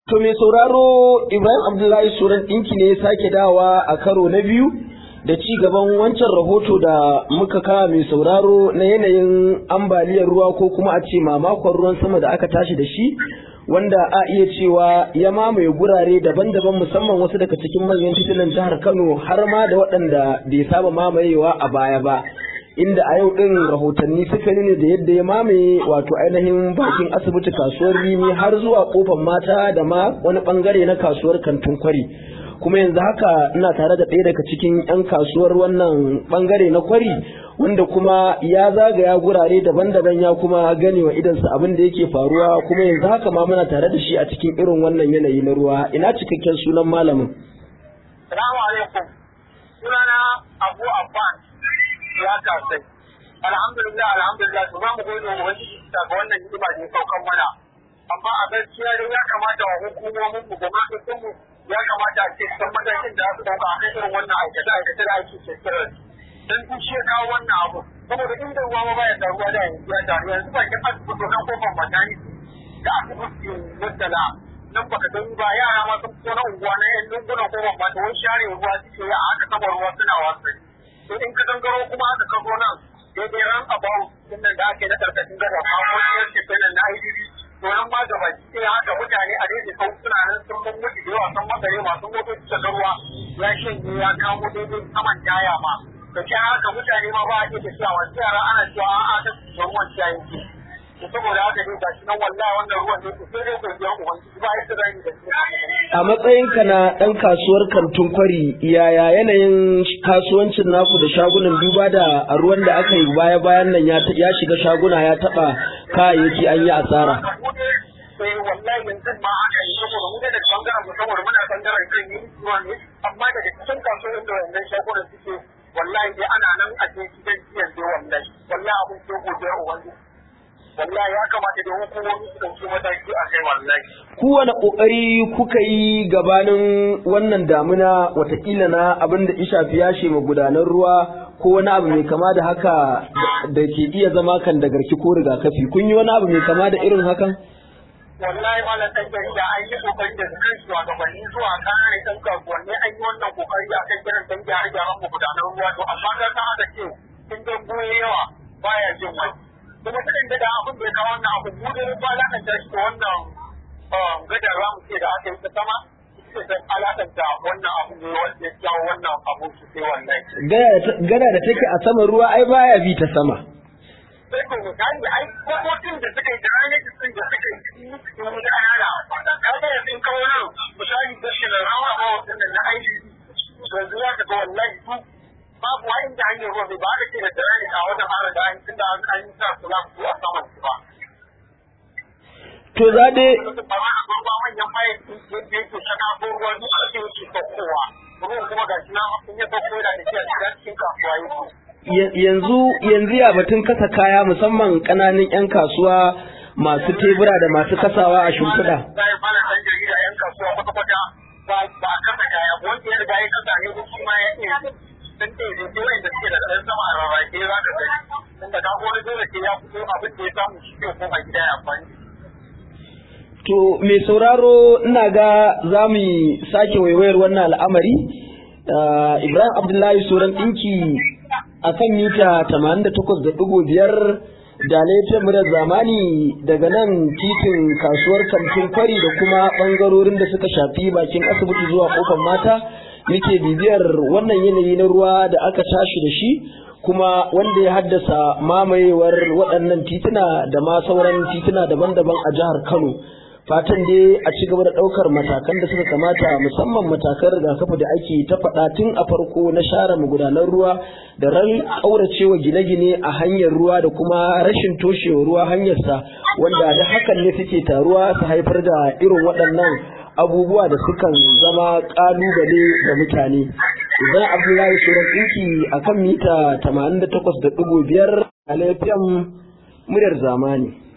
To mai sauraro Ibrahim Abdullahi Suran ɗinki ne ya sake dawa a karo na biyu da ci gaban wancan rahoto da muka kawo mai sauraro na yanayin ambaliyar ruwa ko kuma a ce mamakon ruwan sama da aka tashi da shi wanda a iya cewa ya mamaye gurare daban-daban musamman wasu daga cikin manyan titunan jihar Kano har ma da waɗanda bai saba mamayewa a baya ba. inda a yau ɗin rahotanni suka nuna da yadda ya mamaye wato ainihin bakin asibiti kasuwar rimi har zuwa kofar mata da ma wani bangare na kasuwar kantin kwari kuma yanzu haka ina tare da ɗaya daga cikin 'yan kasuwar wannan bangare na kwari wanda kuma ya zagaya gurare daban-daban ya kuma gane wa idansa abin da yake faruwa kuma yanzu haka ma muna tare da shi a cikin irin wannan yanayi na ruwa ina cikakken sunan malamin. Salamu alaikum. Sunana Abu Abbas. ya kasai alhamdulillah alhamdulillah to za mu gode wa wani daga wannan hidima da ya saukan mana amma a gaskiya dai ya kamata wa hukumomin mu gwamnatin mu ya kamata a ce san matakin da su dauka a kan irin wannan aikata aikata da ake shekarar dan duk shi kawo wannan abu saboda inda ruwa ma baya taruwa da yanzu ya taru yanzu ba kin asibiti nan kofar matani da asibiti mutala nan baka gani ba yara ma sun fito na unguwa na yan lungunan kofar mata wani share ruwa suke yi a haka saboda ruwa suna wasu to in ka gangaro kuma aka kago nan daidai ran about din nan da ake na karkashin gada ma wani yanke kenan na IDB to nan ma gaba sai haka mutane a daidai sau suna nan sun mun mutu da yawa sun makare masu motoci da ruwa ya shanye ya kamo daidai saman taya ma da ke haka mutane ma ba a iya tafiya wasu yara ana cewa a'a ta ruwan ciyayin ke to saboda haka dai gashi nan wallahi wannan ruwan ne sai dai godiya ubangiji ba yadda zan yi da shi a matsayinka na ɗan kasuwar kantin kwari yaya yanayin kasuwancin naku da shagunan duba da a ruwan da aka yi baya bayan nan ya shiga shaguna ya taɓa kayayyaki an yi asara. sai wallahi yanzu ma aka yi saboda mu da bangaren mu saboda muna bangaren kan yi ruwa ne amma daga cikin kasuwar da wannan shagunan suke wallahi dai ana nan a cikin gidan jiyan dai wallahi wallahi abin sai godiya ubangiji wallahi ya kamata da hukumomi su ɗauki mataki a kai wallahi. Kowane ƙoƙari kuka yi gabanin wannan damuna watakila na abin da shafi yashe magudanan ruwa ko wani abu mai kama da haka da ke iya zama kan da garki ko rigakafi kun yi wani abu mai kama da irin hakan? wallahi ma ɗan jarida an yi kokari da kan shugabanni zuwa kare ɗan kasuwanni an yi wannan kokari a kan kiran ɗan gyare gyaran magudanan ruwa to amma ga ta haka ce sun dan goye yawa baya jin wani. kuma ta da abin da ya kawo wannan abu mu da ba la kan tashi wannan gadar ramu ce da aka yi ta sama ita ta alakanta wannan abu ne wanda ya kawo wannan abu su sai wannan gada da take a saman ruwa ai baya bi ta sama sai ko misali ai kofofin da suka yi da ranar da suka yi cikin cikin da ana ka ga yanzu in kawo nan misali da shi da rawa ba wannan na aiki yanzu ya ga wallahi su babu wani da hanyar ruwa ba da ke da tsirani a wajen fara da hanyar da an yi sa su za su a saman su ba. To za dai. Ba ma a gurba manyan bayan yadda yake shaka ko ruwa duk a cikin yake saukowa. Ruwan kuma ga shi na in ya sauko yana da shi a cikin kasuwa yake. Yanzu yanzu ya batun kasa kaya musamman ƙananan 'yan kasuwa masu tebura da masu kasawa a shimfiɗa. Sai mana ɗan jarida 'yan kasuwa kwata-kwata ba a kasa kaya wanda ya riga ya kasa ne ko kuma ya iya sun ce da ke wanda suke da ɗan sama a rarrake za ka gani inda ka wani dole ke ya fito abin da ya samu shi ke koma gida ya amfani. To mai sauraro ina ga za mu sake waiwayar wannan al'amari Ibrahim Abdullahi Soran ɗinki a kan mita 88.5 da laifin murar zamani daga nan titin kasuwar kantin kwari da kuma ɓangarorin da suka shafi bakin asibiti zuwa kofar mata muke bibiyar wannan yanayi na ruwa da aka tashi da shi kuma wanda ya haddasa mamayewar waɗannan tituna da ma sauran tituna daban-daban a jihar Kano. Fatan dai a ci gaba da ɗaukar matakan da suka kamata musamman matakan rigakafi da ake ta faɗa tun a farko na share magudanan ruwa da ran ƙauracewa gine-gine a hanyar ruwa da kuma rashin toshewa ruwa hanyarsa wanda da hakan ne suke taruwa su haifar da irin waɗannan abubuwa da sukan zama kalubale ga mutane idan abdullahi suran ɗinki a kan mita 88.5 a lafiyan muryar zamani